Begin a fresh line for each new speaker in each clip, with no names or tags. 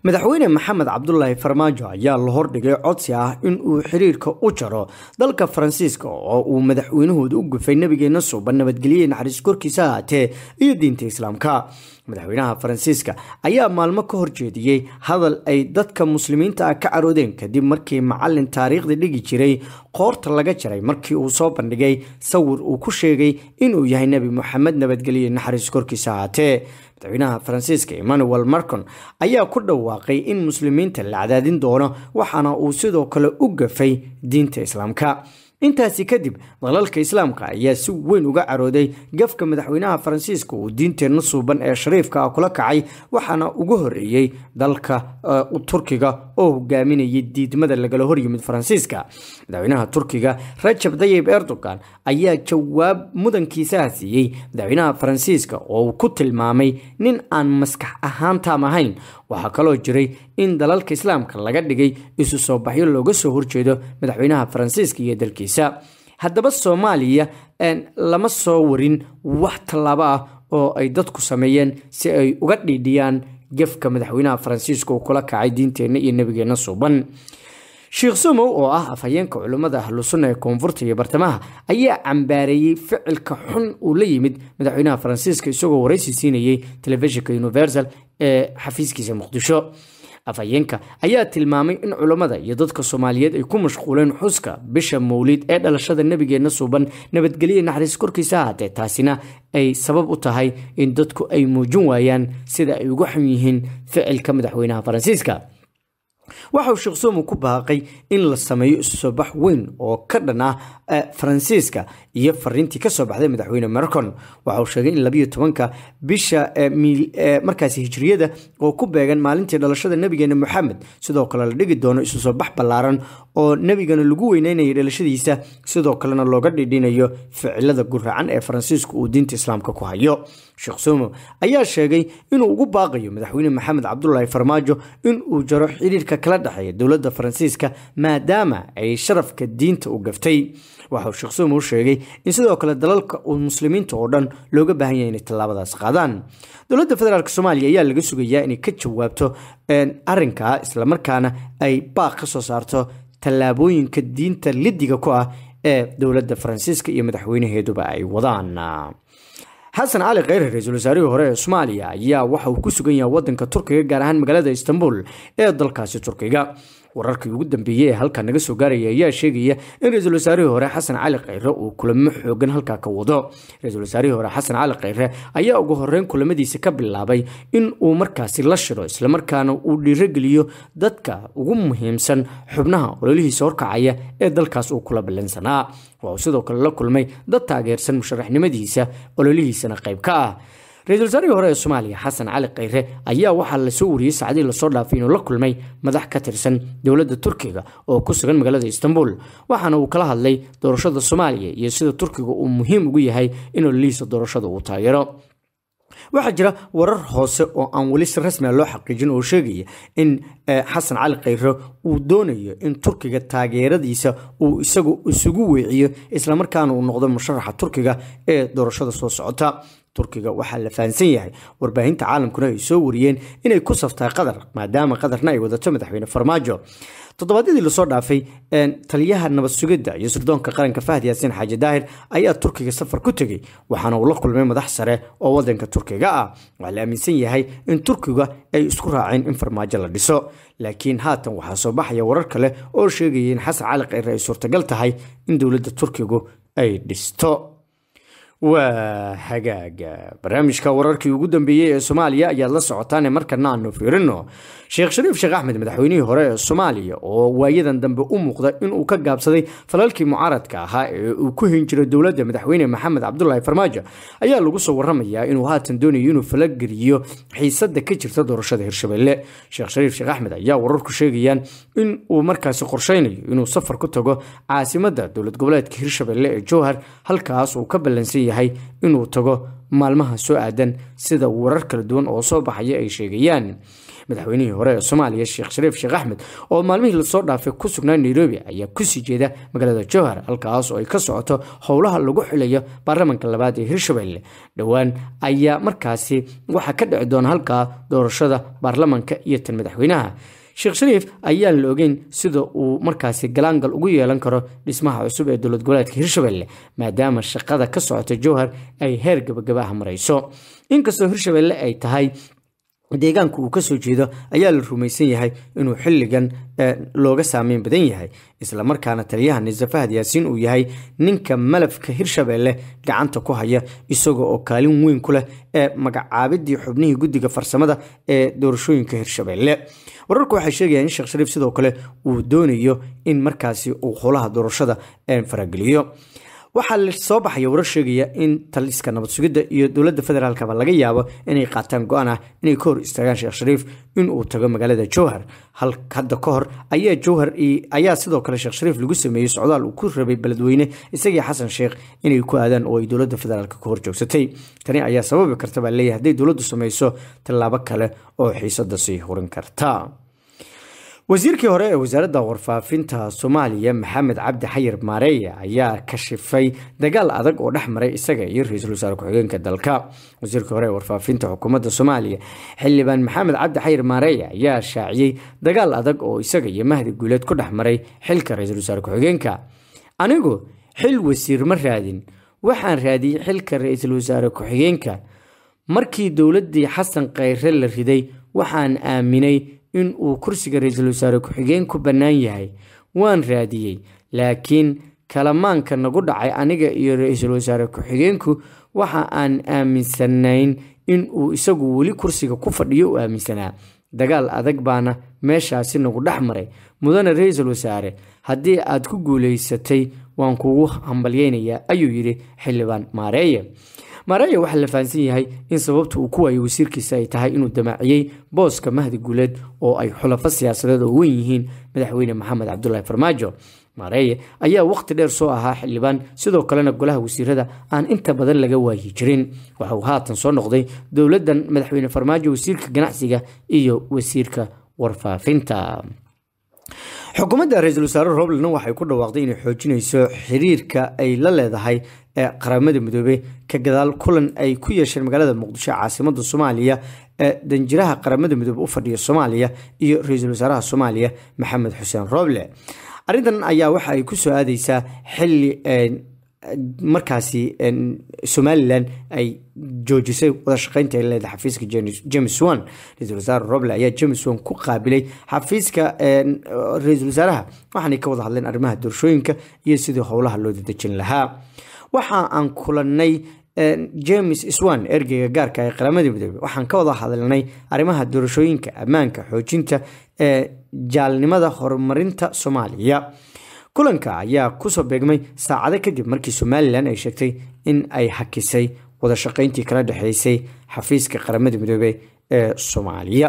madaxweyne maxamed cabdulaahi farmaajo ayaa la hordhigay codsi ah in uu xiriirka u jaro dalka faransiiska oo uu madaxweynahooda u gufay nabigeena suuban nabadgelye naxariis korkiisa ahaatee iyo diinta islaamka madaxweynaha faransiiska ayaa maalmo ka horjeediyey hadal ay dadka muslimiinta ah ka caroodeen kadib markii macalin taariikhda dhigi jiray qoorta laga jaray markii uu soo bandhigay sawir uu ku sheegay inuu yahay nebi moxamed nabadgelye naxariis korkiisa ahaatee madaxweynaha faransiiska emmanuel marcon ayaa ku dhawaaqay in muslimiinta la cadaadin doono waxaana uu sidoo kale u gafay diinta islaamka intaasi kadib dalalka islaamka ayaa si weyn uga carooday gafka madaxweynaha faransiiska uu diinteenna suuban ee shariifka ah kula kacay waxaana ugu horeeyey dalka turkiga oo hogaaminayay diidmada lagala horyimid faransiiska madaxweynaha turkiga rajab dayib erdogan ayaa jawaab mudankiisaha siiyey madaxweynaha faransiiska oo uu ku tilmaamay nin aan maskax ahaan taam ahayn waxaa kaloo jiray in dalalka islaamka laga dhigay isu soo baxyo looga soo horjeedo madaxweynaha faransiiska iyo dalkiisa haddaba soomaaliya lama soo warin wax tallaabo ah oo ay dadku sameeyeen si ay uga dhiidhiyaan gefka madaxweynaha faransiiska uu kula kacay diinteenna iyo nebigeenna suuban sheekh somow oo ah afhayeenka culimmada ahlusunna ee koonfurta iyo bartamaha ayaa cambaareeyey ficilka xun uu la yimid madaxweynaha faransiiska isagoo waraysi siinayey telefishinka universal ee xafiiskiisa muqdisho afhayeenka ayaa tilmaamay in culammada iyo dadka soomaaliyeed ay ku mashquuleen xuska bisha mawlid ee dhalashada nebigeenna suuban nabadgelye naxariis korkiisa ahaatee taasina ay sabab u tahay in dadku ay muujin waayaan sida ay uga xun yihiin ficilka madaxweynaha faransiiska waxa uu sheekh somo ku baaqay in la sameeyo isu soo bax weyn oo ka dhan ah faransiiska iyo fariintii kasoo baxday madaxweyne marcon waxa uu sheegay in labayo tobanka bisha markaasi hijriyada oo ku beegan maalintii dhalashada nebigeena moxamed sidoo kale la dhigi doono isu soo bax ballaaran oo nebigana lagu weyneynayo dhalashadiisa sidoo kalena looga dhidhinayo ficilada guraacan ee faransiisku uu diinta islaamka ku hayo sheekh somo ayaa sheegay inuu ugu baaqayo madaxweyne maxamed cabdulaahi farmaajo in uu jaro xiriirka kala dhexeeya dowladda faransiiska maadaama ay sharafka diinta u gaftay waxa uu sheekh somo sheegay in sidoo kale dalalka uu muslimiinta oo dhan looga baahan yahay inay tallaabadaas qaadaan dowladda federaalk soomaaliya ayaa laga sugayaa inay ka jawaabto arrinkaa islamarkaana ay baaq ka soo saarto tallaabooyinka diinta lidiga ku ah ee dowladda faransiiska iyo madaxweynaheeduba ay wadaan xasan cali kheyre ra-iisul wasaarihii hore ee soomaaliya ayaa waxa uu ku sugan yahay wadanka turkiga gaar ahaan magaalada istanbul ee dalkaasi turkiga wararkii ugu dambeeyey ee halkaa naga soo gaaraya ayaa sheegaya in ra-iisul wasaarihii hore xasan cali kheyre uu kulamo xoogan halkaa ka wado ra-iisul wasaarihii hore xasan cali kheyre ayaa ugu horeyn kulamadiisa ka bilaabay in uu markaasi la shiro islamarkaana uu dhiirogeliyo dadka ugu muhiimsan xubnaha ololihiisa horkacaya ee dalkaas uu kula ballansanaa waa uu sidoo kale la kulmay dad taageersan musharaxnimadiisa ololihiisana qayb ka ah ra-iisul wasaarihii hore ee soomaaliya xasan cali kheyre ayaa waxaa lasoo wariyey saacadii lasoo dhaafay inuu la kulmay madax ka tirsan dowladda turkiga oo ku sugan magaalada istanbul waxaana uu kala hadlay doorashada soomaaliya iyo sida turkiga uu muhiim ugu yahay in ololihiisa doorashada uu taageero waxaa jira warar hoose oo aan weli si rasmia loo xaqiijin oo sheegaya in xasan cali kheyre uu doonayo in turkiga taageeradiisa uu isagu isugu weeciyo islamarkaana uu noqdo musharaxa turkiga ee doorashada soo socota turkiga waxaa la fahansan yahay warbaahinta caalamkuna ay soo wariyeen inay ku saftaa qatar maadaama qatarna ay wadato madaxweyne farmaajo toddobaadyadii lasoo dhaafay taliyaha nabad sugidda iyo sirdoonka qaranka fahd yaasiin xaaji daahir ayaa turkiga safar ku tegey waxaana uu la kulmay madax sare oo wadanka turkiga ah waxaa la aaminsan yahay in turkiga ay isku raaceen in farmaajo la dhiso laakiin haatan waxaa soo baxaya warar kale oo sheegaya in xasan cali kheyre ay suurtagal tahay in dowladda turkigu ay dhisto waa hagaaga barnaamijka wararkii ugu dambeeyey ee soomaaliya ayaad la socotaane markana aanu fiirino sheekh shariif sheekh axmed madaxweynihii hore ee soomaaliya oo waayadan dambe u muuqda inuu ka gaabsaday falalkii mucaaradka ahaa ee uu ku hin jiray dowladda madaxweyne maxamed cabdulaahi farmaajo ayaa lagu soo waramayaa inuu haatan doonayo inuu falageliyo xiisada ka jirta doorashada hirshabelle sheekh shariif sheekh axmed ayaa wararku sheegayaan in uu markaasi qorsheynayo inuu safar ku tago caasimada dowlad goboleedka hirshabelle ee jowhar halkaas uu ka ballansan yahay inuu tago maalmaha soo aadan sida warar kala duwan oo soo baxaya ay sheegayaan madaxweynihii hore ee soomaaliya sheekh shariif sheekh axmed oo maalmihii lasoo dhaafay ku sugnaa nairobi ayaa kusii jeeda magaalada jowhar halkaas oo ay ka socoto howlaha lagu xilayo baarlamanka labaad ee hirshabelle dhowaan ayaa markaasi waxaa ka dhici doona halkaa doorashada baarlamanka iyo tan madaxweynaha sheekh shariif ayaan la ogeyn sida uu markaasi galaangal ugu yeelan karo dhismaha cusub ee dowlad goboleedka hirshabelle maadaama shaqada ka socota jowhar ay heer gabagabaha marayso inkastoo hirshabelle ay tahay deegaanka uu kasoo jeedo ayaa la rumaysan yahay inuu xilligan looga saameyn badan yahay islamarkaana taliyaha nise fahad yaasiin uu yahay ninka malafka hirshabelle gacanta ku haya isaga oo kaalin weyn ku leh ee magacaabidii xubnihii guddiga farsamada ee doorashooyinka hirshabelle wararku waxay sheegayaan in sheekh shariif sidoo kale uu doonayo in markaasi uu howlaha doorashada farageliyo waxaa la soo baxaya warar sheegaya in taliska nabad sugidda iyo dowladda federaalkaba laga yaabo inay qaataan go-aan ah inay ka hor istaagaan sheekh shariif inuu tago magaalada jowhar hadda ka hor ayaa jowhar ayaa sidoo kale sheekh shariif lagu sameeyey socdaal uu ku rabay beledweyne isagii xasan sheekh inay ku aadaan oo ay dowladda federaalk ka hor joogsatay tani ayaa sababi karta baa leeyahay hadday dowladdu samayso tallaabo kale oo xiisada sii hurin karta wasiirkii hore ee wasaaradda warfaafinta soomaaliya maxamed cabdi xayir maareya ayaa kashifay dagaal adag oo dhex maray isaga iyo ra-iisul wasaare ku-xigeenka dalka wasiirkii hore ee warfaafinta xukuumadda soomaaliya xildhibaan maxamed cabdi xayir maareya ayaa shaaciyey dagaal adag oo isaga iyo mahdi guuleed ku dhex maray xilka ra-iisul wasaare ku-xigeenka anigu xil wasiir ma raadin waxaan raadiyey xilka ra-iisul wasaare ku-xigeenka markii dowladdii xasan khayre la riday waxaan aaminay in uu kursiga ra-iisul wasaare ku-xigeen ku bannaan yahay waan raadiyey laakiin kalamaanka nagu dhacay aniga iyo ra-iisul wasaare ku-xigeenku waxa aan aaminsanayn in uu isagu weli kursiga ku fadhiyo u aaminsanaa dagaal adag baana meeshaasi nagu dhex maray mudane ra-iisul wasaare haddii aad ku guulaysatay waan kugu hambalyeynayaa ayuu yidhi xildhibaan maareeye maareeya waxaa la fahansan yahay in sababta uu ku waayo wasiirkiisa ay tahay inuu damaaciyey booska mahdi guuleed oo ay xulafo siyaasadeed oo weyn yihiin madaxweyne maxamed cabdulaahi farmaajo maareeye ayaa waqti dheer soo ahaa xildhibaan sidoo kalena golaha wasiirada aan inta badan laga waayi jirin waxa uu haatan soo noqday dowladdan madaxweyne farmaajo wasiirka ganacsiga iyo wasiirka warfaafinta xukuumadda ra-iisul wasaare roblena waxay ku dhawaaqday inay xoojinayso xiriirka ay la leedahay ee qaramada midoobey ka gadaal kulan ay ku yeesheen magaalada muqdisho caasimada soomaaliya ee danjiraha qaramada midoobe u fadhiya soomaaliya iyo ra-iisul wasaaraha soomaaliya maxamed xuseen roble arrintan ayaa waxa ay ku soo aadeysaa xili markaasi somalilan ay joojisay wada shaqeynta ay leedahay xafiiska james wan ra-iisul wasaare roble ayaa james wan ku qaabilay xafiiska ra-iisul wasaaraha waxaanay ka wada hadleen arrimaha doorashooyinka iyo sidii howlaha loo dadejin lahaa waxa aan kulanay james swan ergeyga gaarka ee qaramada midoobe waxaan ka wada hadalnay arrimaha doorashooyinka ammaanka xoojinta ee jaalnimada horumarinta soomaaliya kulanka ayaa kusoo beegmay saacado kadib markii somalilan ay sheegtay in ay hakisay wada shaqeyntii kala dhexeysay xafiiska qaramada midoobe ee soomaaliya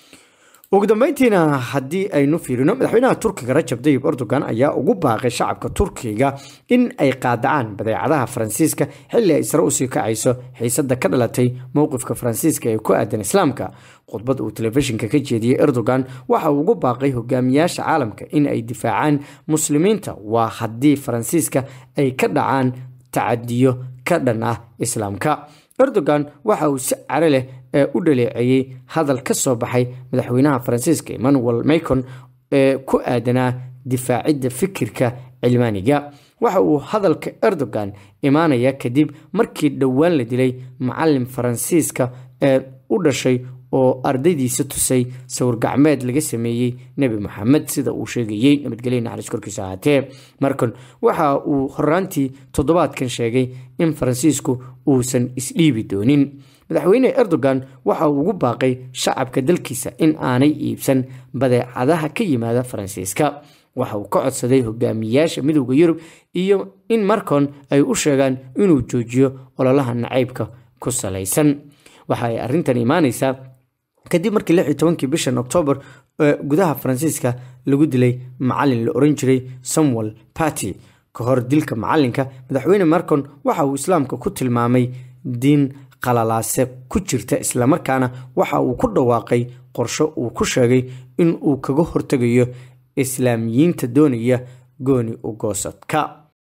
ugu dambeyntiina haddii aynu fiirino madaxweynaha turkiga rajab dayib erdogan ayaa ugu baaqay shacabka turkiga in ay qaadacaan badeecadaha faransiiska xilli ay sare usii kacayso xiisada ka dhalatay mowqifka faransiiska ee ku aadan islaamka khudbad uu telefishinka ka jeediyey erdogan waxa uu ugu baaqay hogaamiyaasha caalamka in ay difaacaan muslimiinta waa haddii faransiiska ay ka dhacaan tacadiyo ka dhan ah islaamka erdogan waxa uu si care leh ee u dhaleeceeyey hadal ka soo baxay madaxweynaha faransiiska emmanuel macon ee ku aadanaa difaacidda fikirka cilmaaniga waxa uu hadalka erdogan imaanaya kadib markii dhowaan la dilay macalin faransiiska ee u dhashay oo ardaydiisa tusay sawir gacmeed laga sameeyey nebi moxamed sida uu sheegayey nabadgelya naxariis korkiisa ahaatee markan waxa uu horaantii toddobaadkan sheegay in faransiisku uusan isdhiibi doonin madaxweyne erdogan waxa uu ugu baaqay shacabka dalkiisa in aanay iibsan badeecadaha ka yimaada faransiiska waxa uu ka codsaday hogaamiyaasha midowda yurub iyo in markon ay u sheegaan inuu joojiyo ololaha nacaybka ku salaysan waxa ay arrintan imaanaysaa kadib markii lix iyo tobankii bishan oktoobar gudaha faransiiska lagu dilay macalin la oran jiray samuel party ka hor dilka macalinka madaxweyne marcon waxa uu islaamka ku tilmaamay diin qalalaase ku jirta islamarkaana waxa uu ku dhawaaqay qorshe uu ku sheegay in uu kaga hortegayo islaamiyiinta doonaya gooni u goosadka